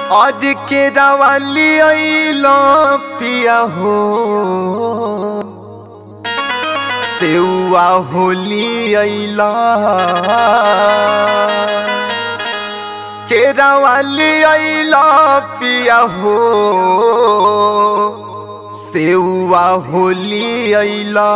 आज के रवाली अइलो पिया हो सेउआ होली अइला के रवाली अइला पिया हो सेउआ होली अइला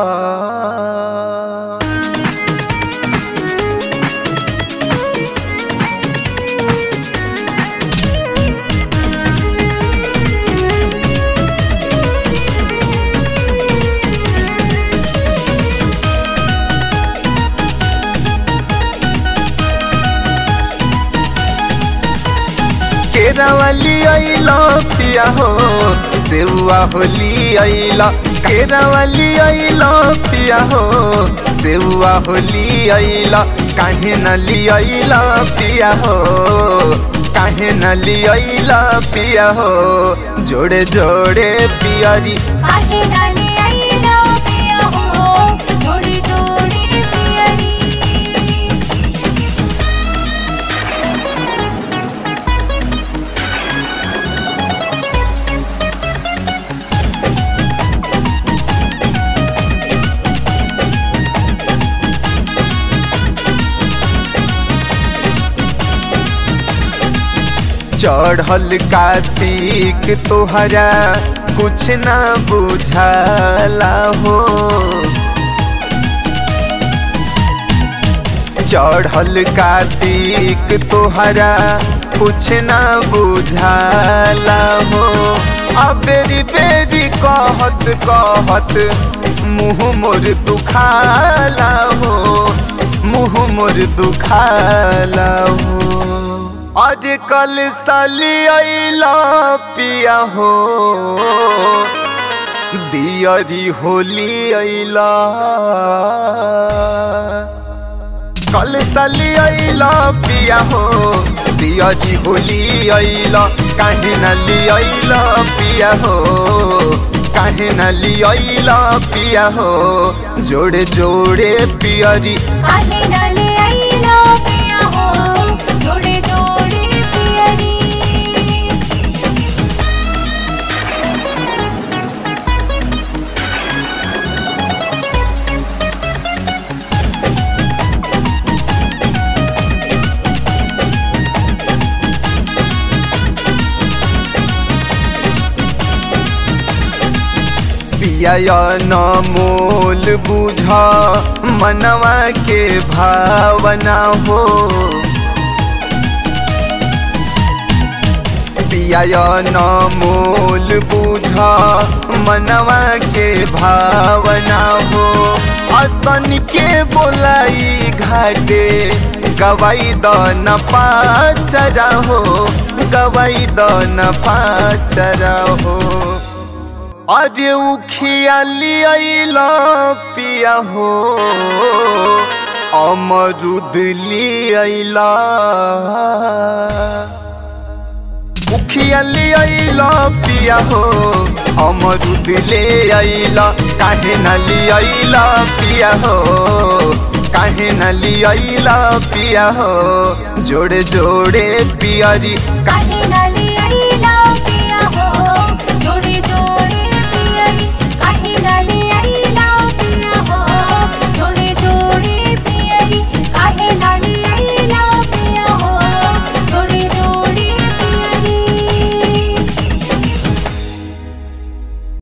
केरावली अइला पिया हो सेउआ होली अइला केरावली अइला पिया हो सेउआ होली अइला काहे न लियला पिया हो काहे न लियला पिया हो जोड़े जोड़े पियरी काहे डाले आइलो पिया हो जोड़ी जोड़ी पियरी चढ़ल कार्तिक तोहरा कुछ ना बुझाला हो चढ़ल कार्तिक तोहरा कुछ ना बुझाला हो अब बेरी बेरी कहत कहत मुँह मोर दुखाला हो मुँह मोर दुखाला हो आजकल साली अइला पिया हो दियरी होली अइला कल साली अइला पिया हो दियरी होली अइला काहे न लियला पिया हो काहे न लियला पिया हो जोड़े जोड़े पियरी काहे डाले आइलो पिया हो जोड़ी जोड़ी पियरी पिया न मोल बुझा मनवा के भावना हो पिया न मोल बुझा मनवा के भावना हो असन के बोलाई घाटे गवाई द न पाचरा हो गवाई द न पाचरा हो अरे उखियाली अइला पिया हो अमरुद ली अइला उखियाली अइला पिया हो अमरुद ले अइला काहे न ली अइला पिया हो काहे न ली अइला पिया हो जोड़े जोड़े पियरी काहे